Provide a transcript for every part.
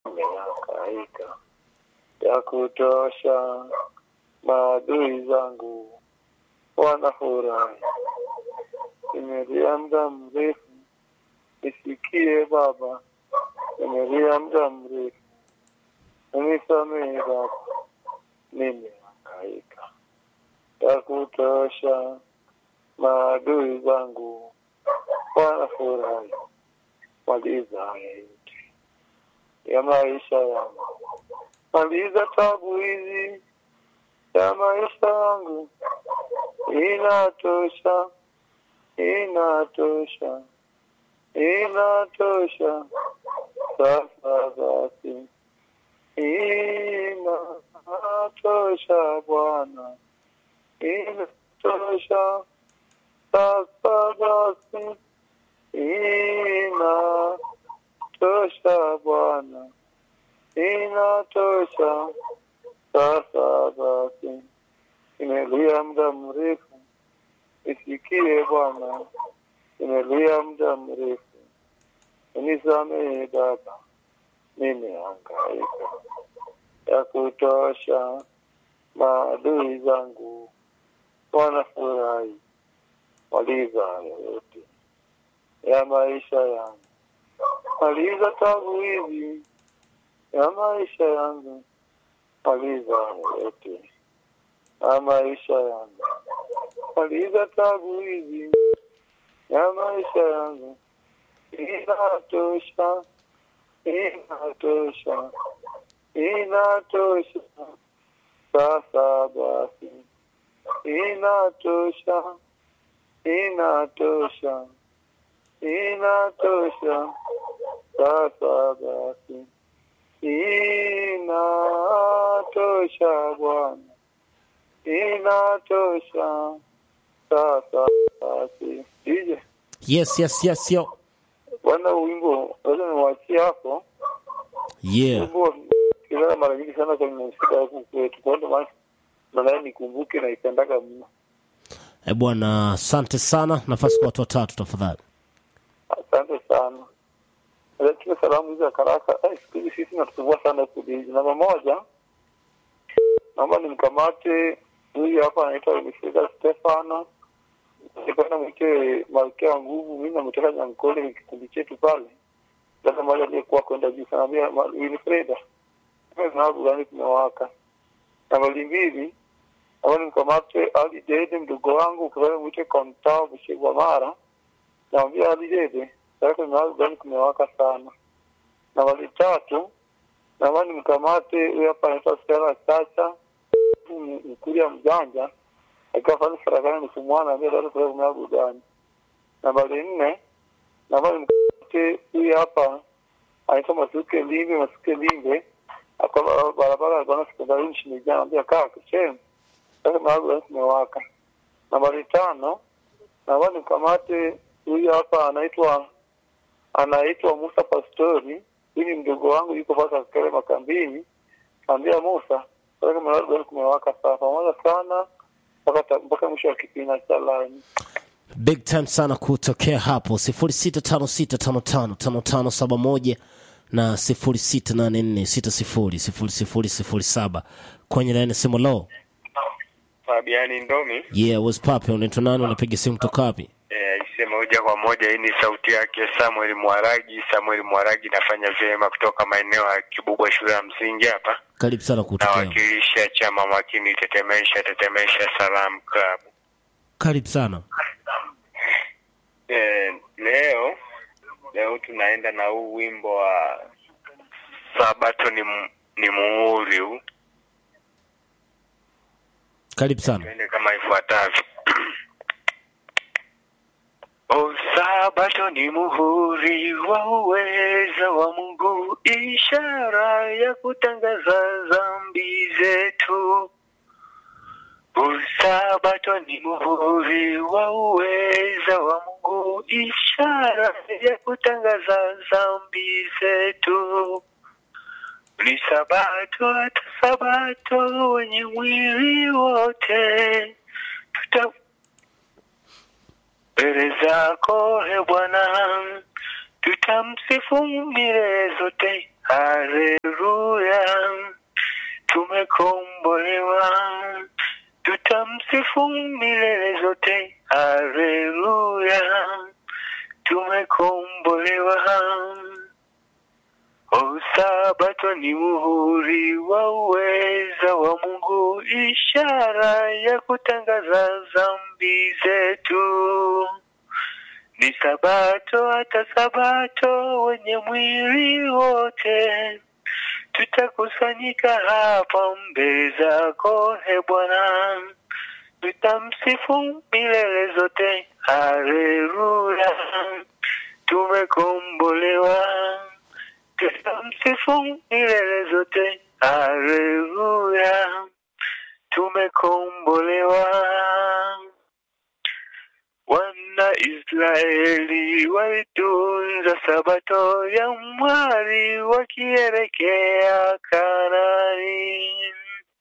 nimehangaika ya kutosha, maadui zangu wanafurahi. Nimelia muda mrefu, nisikie Baba, nimelia muda mrefu, unisamehe Baba, nimehangaika ya kutosha, maadui zangu wanafurahi. Maliza haya yote ya maisha yangu, maliza tabu hizi ya maisha yangu, inatosha, inatosha, inatosha. Sasa basi, inatosha Bwana, inatosha. Sasa basi, inatosha Bwana, inatosha. Sasa basi, imelia muda mrefu, isikie Bwana, imelia muda mrefu, unisamehe Baba, nimehangaika ya kutosha, maadui zangu wanafurahi, maliza haya yote ya maisha yangu, maliza tabu hizi ya maisha yangu, maliza haya yote ya maisha yangu, maliza tabu hizi ya maisha yangu, inatosha, inatosha, inatosha. Sasa basi, inatosha, inatosha, inatosha. Sasa basi, inatosha Bwana, inatosha. Sasa basi, DJ Yes, yes, yes, yo. bwana, wimbo lazima niwachie hapo. Yeah. Wimbo kilala mara nyingi sana kwenye muziki huku kwetu, kwa ndo maana nadhani nikumbuke na ipendaga mno. Eh, bwana, asante sana. Nafasi kwa watu watatu tafadhali. Asante sana. Lakini salamu hizi za karaka, eh, siku hizi sisi natusumbua sana huku Biji. Namba moja, naomba nimkamate huyu hapa anaitwa Winifrida Stefano. Nipenda mwite Malkia wa Nguvu, mimi namtoka Nyankole kikundi chetu pale. Sasa mmoja aliyekuwa kwenda juu sana, ambia Ma- Winifrida, nabu gani kumewaka. Nambari mbili, naomba nimkamate Ali Dede, mdogo wangu, ukipenda mwite Kontao Bushigwa Mara. Naambia Ali Dede, sasa mahali gani kumewaka sana. Nambari tatu, naomba nimkamate huyu hapa anaitwa Stella Chacha, m- mkulia mjanja akiwa pale Farakana nikumwana ambia bado kwa kumea burudani. Nambari nne, naomba nimkamate huyu hapa anaitwa Masuke Limbe, Masuke Limbe akwa barabara alikuwa na sekondari nchini jana, ambia kaa kishem sasa mahali gani kumewaka. Nambari tano, naomba nimkamate huyu hapa anaitwa anaitwa Musa Pastori. Huyu ni mdogo wangu, yuko pasa kale makambini. Ambia Musa, sasa mahali gani kumewaka sana, pamoja sana mpaka ta- mpaka mwisho wa kipindi cha line. Big time sana kutokea hapo 0656555571 na 0684600007 kwenye laini ya simu low. Fabiani Ndomi Yeah, what's poppin? Unaitwa nani? Unapiga simu kutoka wapi? eh, aise moja kwa moja. Hii ni sauti yake Samuel Mwaragi. Samuel Mwaragi nafanya vyema kutoka maeneo ya Kibubwa shule ya msingi hapa, Karibu sana kutokea. nawakilisha chama makini tetemesha tetemesha salam club. Karibu sana. Eh, leo leo tunaenda na huu wimbo wa Sabato ni, mu- ni muhuri huu, Karibu sana. tuende kama ifuatavyo. O Sabato ni muhuri wa uweza wa Mungu, ishara ya kutangaza dhambi zetu. O Sabato ni muhuri wa uweza wa Mungu, ishara ya kutangaza dhambi zetu. Ni Sabato, hata Sabato wenye mwili wote tuta mbele zako he Bwana, tutamsifu milele zote. Haleluya. Sabato ni muhuri wa uweza wa Mungu, ishara ya kutangaza dhambi zetu. Ni Sabato hata Sabato, wenye mwili wote tutakusanyika hapa mbele zako, he Bwana, tutamsifu milele zote. Haleluya, tumekombolewa, tutamsifu milele zote. Haleluya, tumekombolewa. Wana Israeli walitunza sabato ya mwari wakielekea Kanani.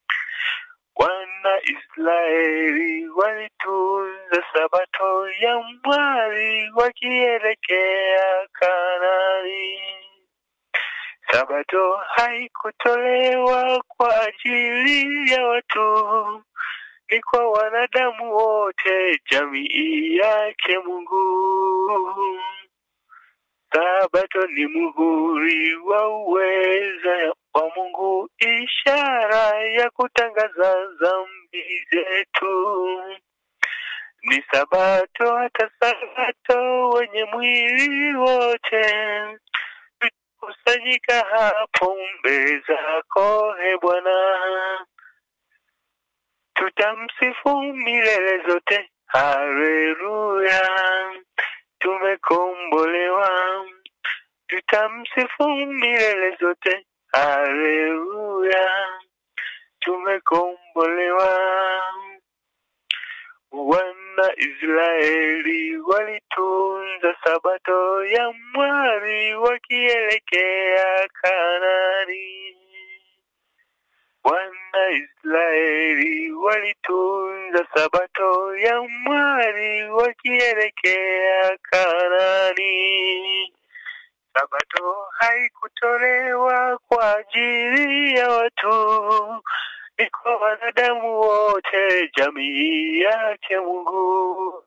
Wana Israeli walitunza sabato ya mwari wakielekea Kanani. Sabato haikutolewa kwa ajili ya watu, ni kwa wanadamu wote, jamii yake Mungu. Sabato ni muhuri wa uweza wa Mungu, ishara ya kutangaza dhambi zetu. Ni Sabato hata Sabato, wenye mwili wote kusanyika hapo mbele zako, he Bwana, tutamsifu milele zote. Haleluya, tumekombolewa, tutamsifu milele zote. Haleluya, tumekombolewa. Wana Israeli walitunza sabato ya mwari wakielekea Kanani. Wana Israeli walitunza sabato ya mwari wakielekea Kanani. Sabato haikutolewa kwa ajili ya watu, ni kwa wanadamu wote, jamii yake Mungu.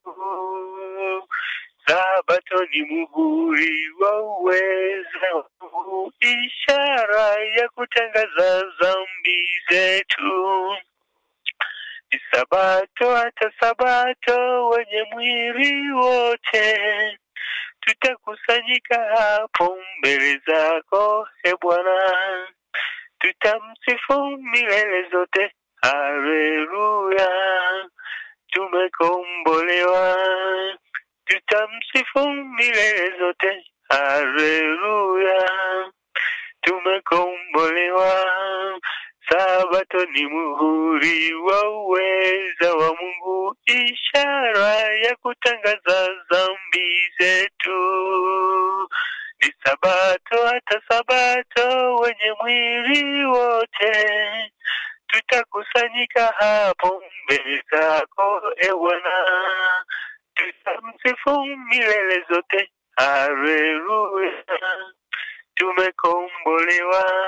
Sabato ni muhuri wa uweza wa Mungu, ishara ya kutangaza dhambi zetu. Ni Sabato hata Sabato, wenye mwili wote tutakusanyika hapo mbele zako, e Bwana, tutamsifu milele zote. Haleluya, tumekombolewa, tutamsifu milele zote. Haleluya, tumekombolewa. Sabato ni muhuri wa uweza wa Mungu, ishara ya kutangaza dhambi zetu. Ni Sabato hata Sabato, wenye mwili wote tutakusanyika hapo mbele zako, e Bwana, tutamsifu milele zote. Haleluya, tumekombolewa,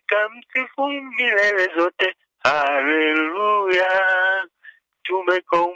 tutamsifu milele zote. Haleluya, tumekombolewa.